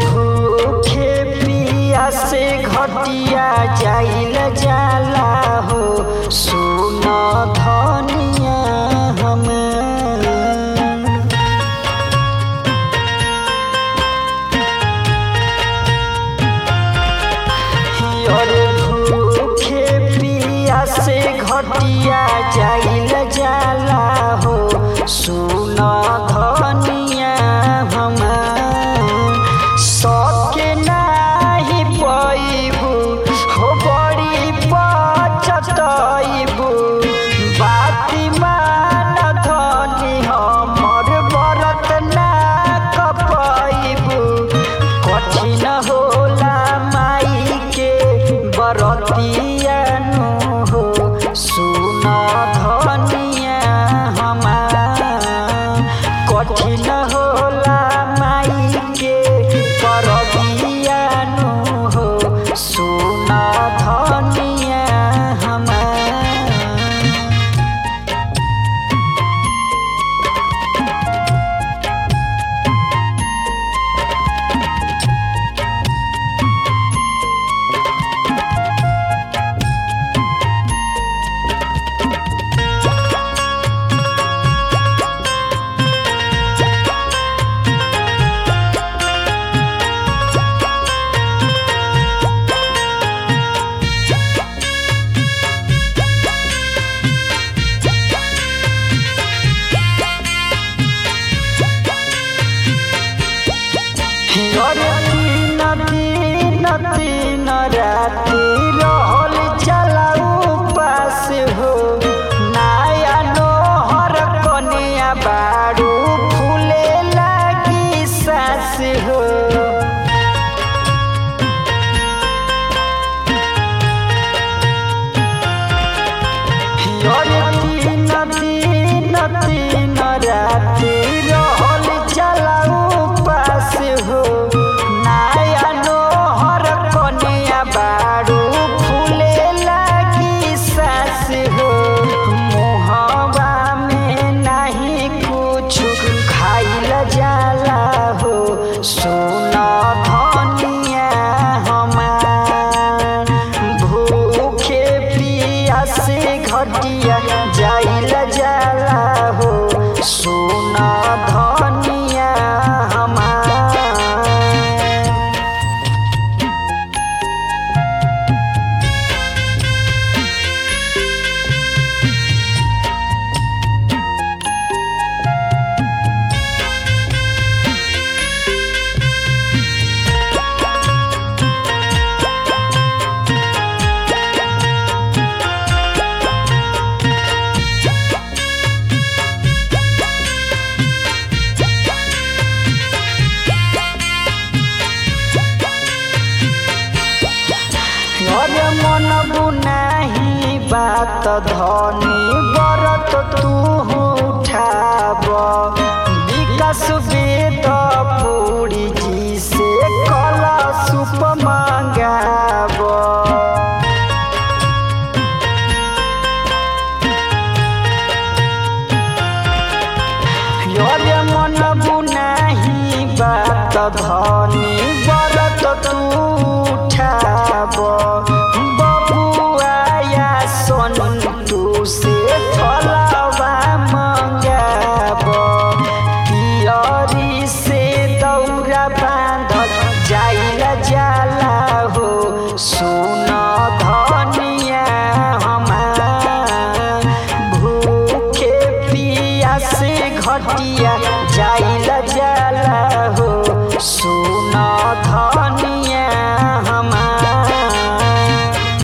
भूखे पिया से घटिया जाइल जाला हो सुन धनिया हमार और भूखे पिया से घटिया जाइल जाला हो सुन धनिया हमार सके नाही पैबू हो बड़ी पचतैबू बाती मान धनी हमर बरत ना कपैबू कठिन होला माई के बरतियानु हो सुन धनिया हमार कठिन होला माई के परबियानु हो सुन धनिया हमार अरे तीन दिन तीन राति रहल चलाऊ पास हो नाया नोहर कनिया बारू फूले लागी सास हो अरे तीन दिन तीन राति रहल चलाऊ पास हो नाया नोहर कनिया बारू फूले लागी सास हो मुहवा में नहीं कुछ खाइल जाला हो सुन धनिया हमार भूखे पिया से घटिया जाइल जाला हो सुन धनिया हमार अरे मन बुनाही बात धनी बरत तू उठाब विकास वेद पूरी जी से कला सुप मंगाब अरे मन बुनाही बात धनी बरत तू उठाब